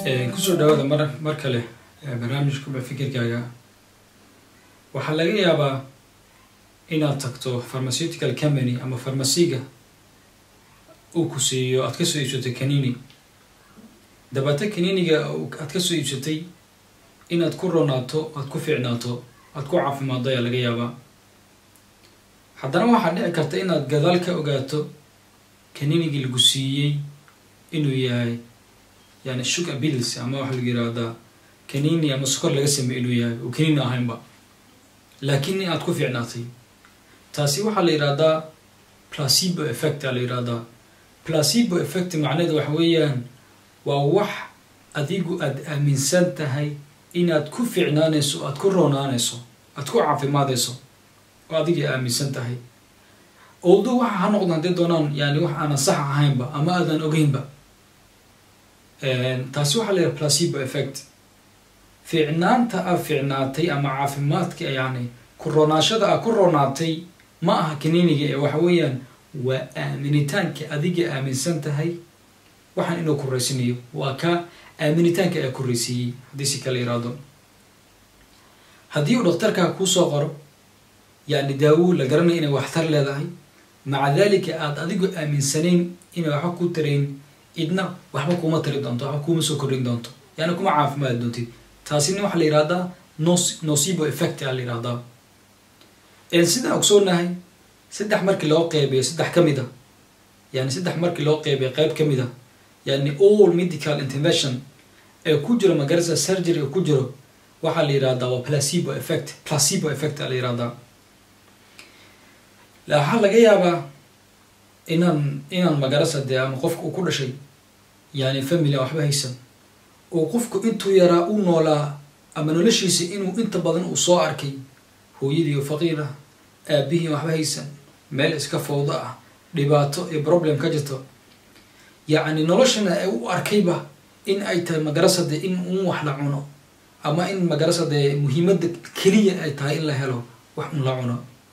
kusoo dhawaada mar mar kale barnaamijkuba fikirkaaga waxaa laga yaabaa inaad tagto pharmaceutical company ama farmasiga uu ku siiyo aad kasoo iibsatay kanini dabeeta kaniniga aad kasoo iibsatay inaad ku ronaato aad ku fiicnaato aad ku caafimaado ayaa laga yaabaa haddana waxaa dhici karta inaad gadaal ka ogaato kaninigii lagu siiyey inuu yahay yani sugar bills ama waxaa lagu yirahdaa kanini ama sokor laga sameey inuu yahay oo kanini ahaynba laakiin aad ku fiicnaatay taasi waxaa la yihahdaa placebo effect aa la yihahdaa placebo effect macnaheeda waxa weeyaan waa wax adigu aada aaminsan tahay inaad ku fiicnaanayso aad ku roonaanayso aad ku caafimaadayso oo adigii aaminsan tahay oldo waxa ha noqdo hadday doonaan yani wax aanan sax ahaynba ama aadan ogeynba taasi waxaa la yidhaha placebo effect fiicnaanta a fiicnaatay ama caafimaadka yani ku roonaashada a ku roonaatay ma aha kaniniga ee waxa weeyaan waa aaminitaanka adiga aaminsan tahay waxaan inuu koreysinayo waa ka aaminitaanka ee koreysiiyey haddii si kala yiraahdo haddii uu dhakhtarkaa kuusoo qoro yani daawo la garanaya inay waxtar leedahay maca dalika aada adigu aaminsanayn inay waxba ku tarayn idna waxba kuma tari doonto waxba kuma soo kordhin doonto yani kuma caafimaadi doontid taasina waxaa la yihahdaa nos nocibo effect a la yihahdaa sidaan ogsoonahay saddex markii loo qeybiyo saddex ka mid a yani saddex markii loo qeybiyo qeyb ka mid a yani all medical intervention ee ku jiro magarasa surgery ee ku jiro waxaa la yihahdaa waa placebo effect placebo effect a la yihahdaa waxaa laga yaabaa inaan inaan magarasa dee ama qofka uu ku dhashay yani family a waxba haysan oo qofku intuu yaraa u noolaa ama noloshiisa inuu inta badan uu soo arkay hooyadii oo faqiir ah aabihii waxba haysan meel iska fawdo ah dhibaato iyo problem ka jirto yacni noloshana ay u arkayba in ay tahay magarasade in un wax la cuno ama in magarasade muhiimadda keliya ay tahay in la helo wax un la cuno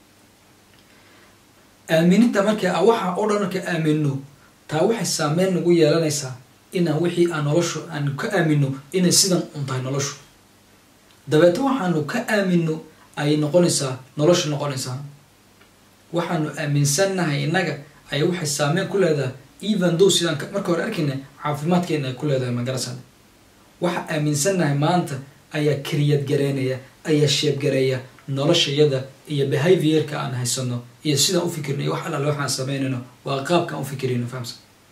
aaminidda marka waxa oo dhan marka aamino taa waxay saameyn nagu yeelanaysaa inaan wixii aan noloshu aan ka aamino inay sidan un tahay noloshu dabeeto waxaanu ka aamino ayay noqonaysaa noloshu noqonaysaa waxaanu aaminsannahay innaga ay waxay saameyn ku leedahay even though sidaan marka hore arkayna caafimaadkeena ay ku leedahay magarasada waxa aaminsannahay maanta ayaa kariyad gareynaya ayaa sheebgareeya noloshayada iyo behaviorka aan haysano iyo sidaan ufikirno iyo wax allaale waxaan sameynayno waa qaabkaan ufikirayno fahamsa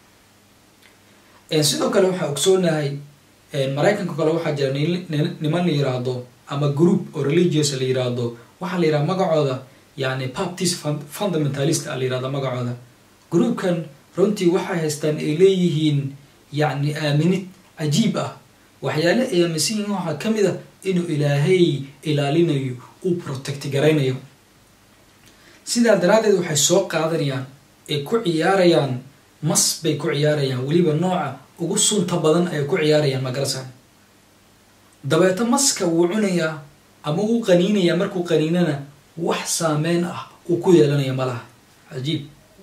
sidoo kale waxaa ogsoonahay maraykanka kale waxaa jira niman la yiraahdo ama group oo religious la yiraahdo waxaa la yiraha magacooda yani baptist fundamentalist a la yirahda magacooda groupkan runtii waxay haystaan ay leeyihiin yani aaminid cajiib ah waxyaale ay aaminsan yihiin waxaa ka mid a inuu ilaahay ilaalinayo uu protect garaynayo sidaa daraaddeed waxay soo qaadanayaan ay ku ciyaarayaan mas bay ku ciyaarayaan weliba nooca ugu sunta badan ay ku ciyaarayaan magarasa dabeeto maska wuu cunayaa ama uu qaniinayaa markuu qaniinana wax saameyn ah uu ku yeelanaya malaha cajiib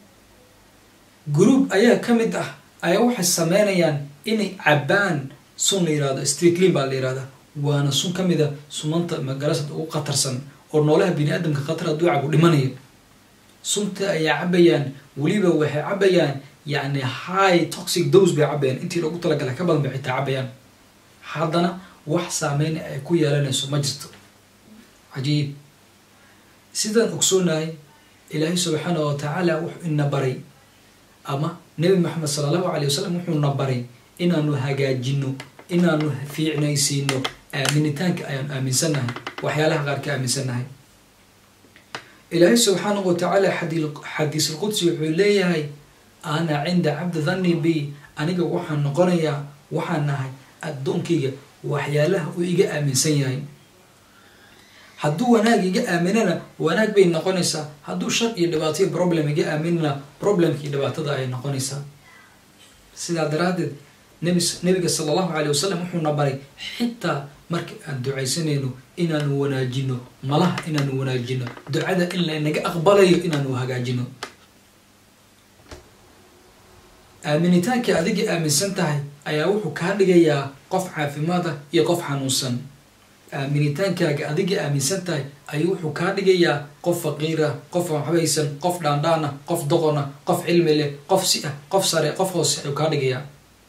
group ayaa ka mid ah ayaa waxay sameynayaan inay cabbaan sun la yirahdo streetlin baa la yihahdaa waana sun ka mid a sunanta magarasad ugu khatarsan oo noolaha bini aadamka khatar hadduu cabu dhimanayo sunta ayaa cabayaan weliba waxay cabayaan yani high toxic dose bay cabayaan intii loogu talagalay ka badan bay xitaa cabayaan haddana wax saameyn ay ku yeelanayso ma jirto cajiib sidaan ogsoonahay ilaahay subxaanah wa tacaala wuxuu ina baray ama nebi maxamed sala allahu alay wasalam wuxuuna baray inaanu hagaajino inaanu fiicnaysiino aaminitaanka ayaanu aaminsannahay waxyaalaha qaar ka aaminsannahay ilaahay subxaanahu wa tacaala xadiis alqudsi wuxuu leeyahay ana cinda cabdi dhanni bi aniga waxaan noqonayaa waxaan nahay addoonkayga waxyaalaha uu iga aaminsan yahay hadduu wanaag iga aaminana wanaag bay noqonaysaa hadduu shar iyo dhibaataiyo problem iga aaminana problemkii dhibaatada ay noqonaysaa sidaa daraaddeed nebi nebiga sala allahu calay wasalam wuxuuna baray xitaa marka aan ducaysanayno inaanu wanaajino malaha inaanu wanaajino ducada in laynaga aqbalayo inaanu hagaajino aaminitaankii adiga aaminsan tahay ayaa wuxuu kaa dhigayaa qof caafimaada iyo qof xanuunsan aaminitaankaaga adiga aaminsan tahay ayuu wuxuu kaa dhigayaa qof faqiira qof waxbaysan qof dhaandhaana qof doqona qof cilmi leh qof si ah qof sare qof hoose ayuu kaa dhigayaa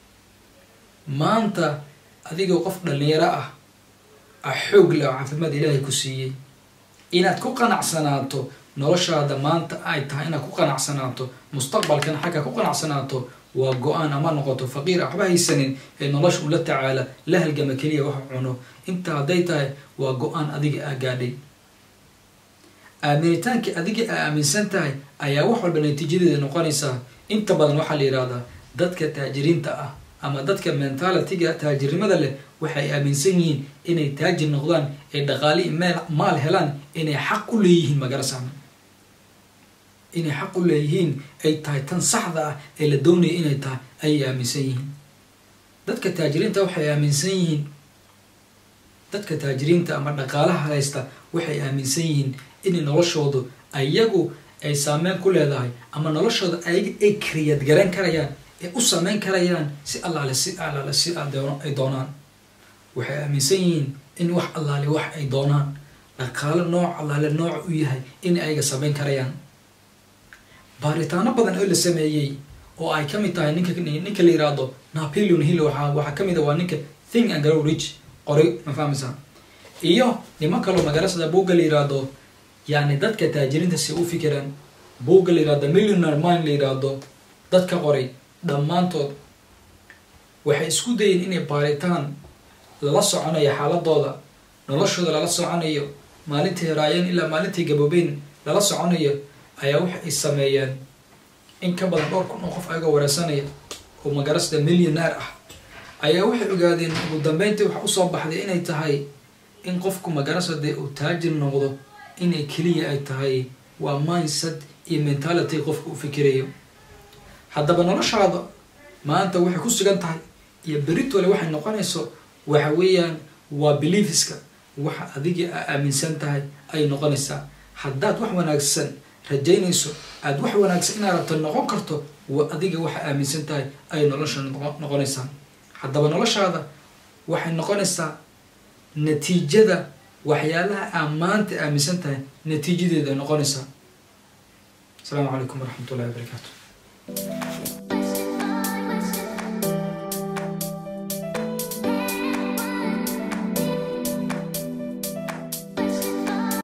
maanta adigoo qof dhalinyaro ah ah xoog leh oo caafimaad ilaahay ku siiyey inaad ku qanacsanaato noloshaada maanta ay tahay inaad ku qanacsanaato mustaqbalkana xagga ku qanacsanaato waa go-aan ama noqoto faqiir a waxba haysanin ee nolosha ula tacaala la halgama keliya wax cuno inta hadday tahay waa go-aan adiga aa gaadhay aaminitaankii adiga aa aaminsan tahay ayaa wax walba natiijadeeda noqonaysaa inta badan waxaa la yidhahdaa dadka taajiriinta ah ama dadka mentalitiga taajirnimada leh waxay aaminsan yihiin inay taajir noqdaan ee dhaqaali meel maal helaan inay xaq u leeyihiin magarasana inay xaq u leeyihiin ay tahay tan saxda ah ee la doonaya inay tahay ayay aaminsan yihiin dadka taajiriinta waxay aaminsan yihiin dadka taajiriinta ama dhaqaalaha haysta waxay aaminsan yihiin inay noloshoodu ayagu ay saameyn ku leedahay ama noloshooda ayaga ay kariyad garan karayaan ee u saameyn karayaan si allaale si allaale si ay doonaan waxay aaminsan yihiin in wax allaale wax ay doonaan dhaqaalo nooc allaale nooc u yahay in ayaga saameyn karayaan baaritaano badan oo la sameeyey oo ay ka mid tahay ninka ninka la yiraahdo napoleon hill waxaa waxaa ka mid a waa ninka thing and grow rich qoray ma fahmaysaa iyo niman kaloo magarasada buugga la yiraahdo yani dadka taajiriinta si u fikiraan buugga la yirahdo millionaire mind la yiraahdo dadka qoray dhammaantood waxay isku dayeen inay baaritaan lala soconayo xaaladooda noloshooda lala soconayo maalintii heraayeen ilaa maalintii gaboobeen lala soconayo ayaa waxa ay sameeyeen in ka badan dhowr kun oo qof ayagoo wareersanaya oo magarasda millionaire ah ayaa waxay ogaadeen ugu dambeyntii waxa usoo baxday inay tahay in qofku magarasade uu taajir noqdo inay keliya ay tahay waa mindset iyo mentality qofku u fikirayo haddaba noloshaada maanta waxay ku sugan tahay iyo beritole waxay noqonayso waxa weeyaan waa beliefiska waxa adiga aa aaminsan tahay ay noqonaysaa haddaad wax wanaagsan rajaynayso aada wax wanaagsan inaad rabto noqon karto adiga waxa aaminsan tahay ay nolosha noqonaysaa haddaba noloshaada waxay noqonaysaa natiijada waxyaalaha aa maanta aaminsan tahay natiijadeeda noqonaysaa asalaamu calaykum waraxmat ullahi wabarakaatu